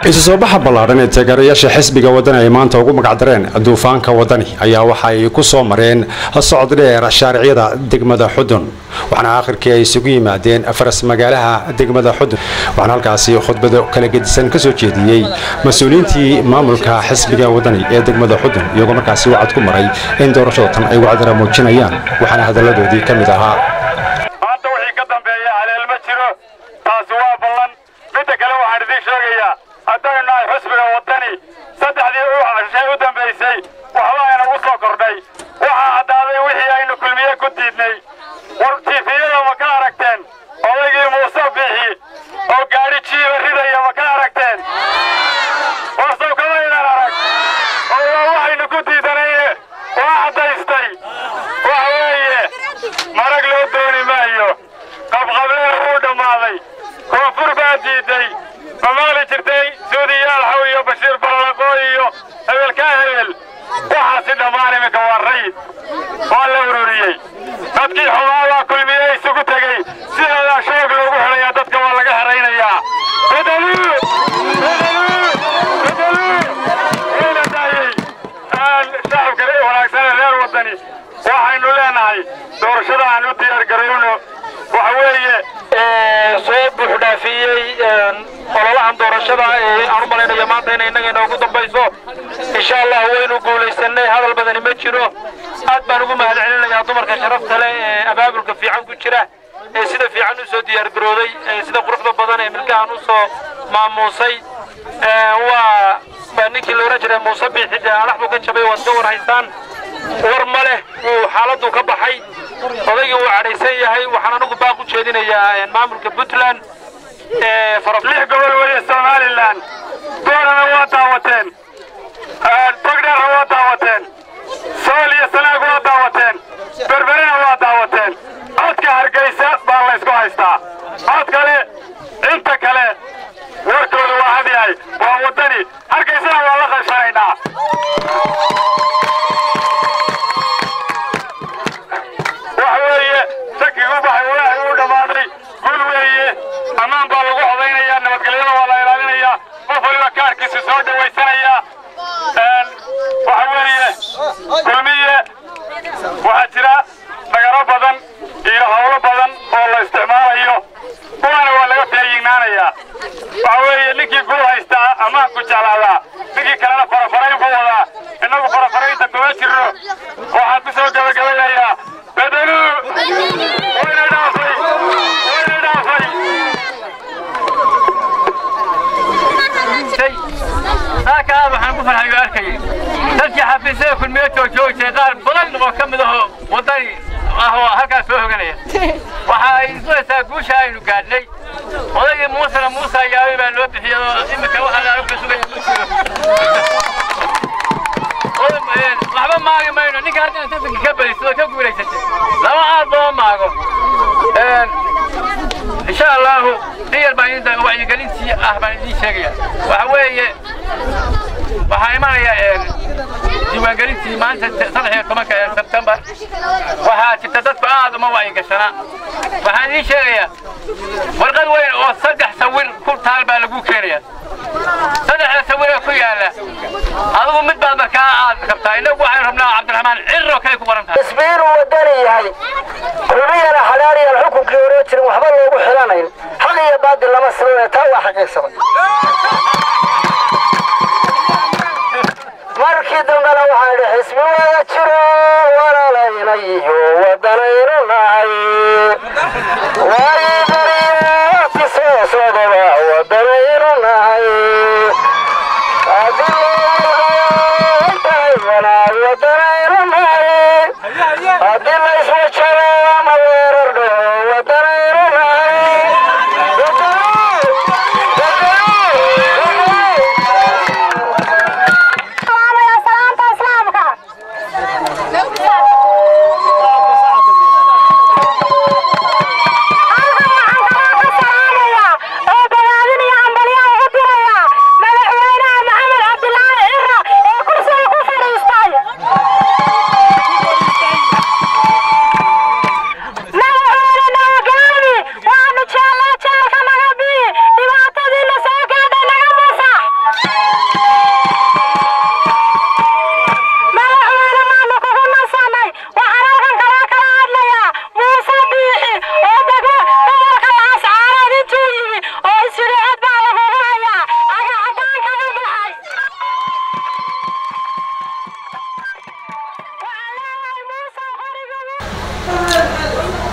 isu soo baxa ballaadhan ee taageerayaasha xisbiga wadani ay maanta ugu magacdareen duufaanka wadani ayaa waxa ay ku soo mareen socod dheer shaariciyada degmada xudun waxaana aakhirkii ay isugu yimaadeen faras magaalaha degmada xudun waxaana halkaasi khudbado kala gedisan ka soo jeediyey mas-uuliyiintii maamulka xisbiga wadani ee degmada xudun iyagoo markaasi wacad ku maray in doorashada tan ay wacdara muujinayaan waxaana hadalladoodii ka mid ahaa maanta wixii ka dambeeya haleel ma jiro taasi waa ballan midda kale waxaan idiin sheegayaa haddaynu nahay xusbiga waddani saddexdii shay u dambaysay waxba ayna u soo kordhay waxaa caddaaday wixii aynu kulmiye ku diidnay war tiifiyada ma ka aragteen odaygii muuse biixi oo gaadhi jiiba ridaya ma ka aragteen warsow kamaynan arag oo waa waxaynu ku diidanayne waa caddaystay waxa weeye marag loo dooni maayo qabqablena wuu dhammaaday koonfur baa diidday ma maqli jirtay suudiyaal xaw iyo bashiir ballaqoo iyo hebelkaa hebel waxaasi dhammaan iminka waa rayid waa la ururiyey dadkii xumaa waa kulmiye isugu tegey sidoodaa shoog loogu xidhayaa dadka waa laga heraynayaa bedeluu bedeluu bedeluu wayna daayey shacabka wanaagsan reer waddani waxaynu leenahay doorashada aan u diyaargarayno waxa weeye soo buuxdhaafiyey ololahan doorashada ee aan u malaynayo maanta inay innaga inoogu dambayso insha allah waynu guulaysanay hadal badani ma jiro aad baan ugu mahad celinayaa dumarka sharafta leh ee abaabulka fiican ku jira ee sida fiican u soo diyaargarooday ee sida quruxda badan ee milkahan u soo maamuusay waa baa ninkii la ohan jiray muuse biixi dee adhax buu ka jabay waad ka war haystaan war ma leh wuu xaaladdu ka baxay odaygii wuu cadhaysan yahay waxaan anigu baaq u jeedinayaa maamulka puntland lix gobol weye somalilan doorana waa daawateen togdheerna waa daawateen sool iyo sanaag waa daawateen berberena waa daawateen codka hargaysa baa laysku haystaa cod kale inta kale warkooda waa had yahay waa waddani hargaysana waa la qashanaynaa waxa weeye shakigu baxay walaahi uu dhammaaday gul weeye ammaan baa lagu codaynayaa nabadgelyada waa la ilaalinayaa qof waliba kaarkiisa soo dhawaysanayaa waxa weeye kulmiye waxaa jira dhagaro badan iyo hawlo badan oo la isticmaalayo kuwaana waa laga feeyignaanayaa waxa weeye ninkii guul haystaa ammaanku jeclaadaa ninkii kalena farafarayn buu wadaa innagu farafaraynta kuma jirno waxaan ku soo gabagabaynayaa bedeluu wayna dhaafay wayna dhaafay saaka aad waxaan ku farxayo arkayay dadkii xafiisyada kulmiye joojoogsay qaar badan oo ka mid aho waddani ah oo halkaas soo hoganaya waxa ay islaysaa guusha aynu gaadhnay odaygii muusena muuse ayaabay baa loo bixiyay oo iminka waxa la ka sugaya ma jiro waxba maagi mayno ninka haddana tartanka ka badisay oo ka guulaysatay laba aad loo maago insha allahu diyar baan idin wacyigelintii ah baan idiin sheegaya waxa weeye waxaa imanaya diiwaangelintii maanta saddex iyo tobanka ee sebtembar waxaa jirta dadku aad uma wacyigashanaa waxaan idiin sheegayaa warqad weyn oo saddex sawir ku taal baa lagu keenaya saddexda sawir ee ku yaala adigu mid baad markaa aad rabtaa innagu waxaynu rabnaa cabdiraxmaan cirro kale ku qoran tahay isbiir uu wadani yahay kulmiyana xalaaliyan xukunkii hore jirin waxba loogu xilanayn xaq iyo baadil lama siman taa waa xaqiiqsada markii dambena waxaan idhi xisbi wada jiro walaalaynayo wadanaynu nahay waayo beriyaati soo sodaba wadanaynu nahay wadanaynu nahay haddii la iswajado ama weerar dhaho wadanaynu nahay Thank you.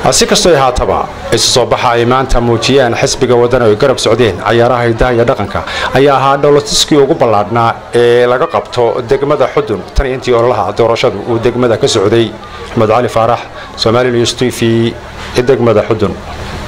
si kastoo haataba isu soo baxa ay maanta muujiyeen xisbiga wadani ay garab socdeen cayaaraha hidaha iyo dhaqanka ayaa ahaa dhowlatiskii ugu ballaadhnaa ee laga qabto degmada xudun tan intii ololaha doorashadu uu degmada ka socday axmed cali faarax somali news t v degmada xudun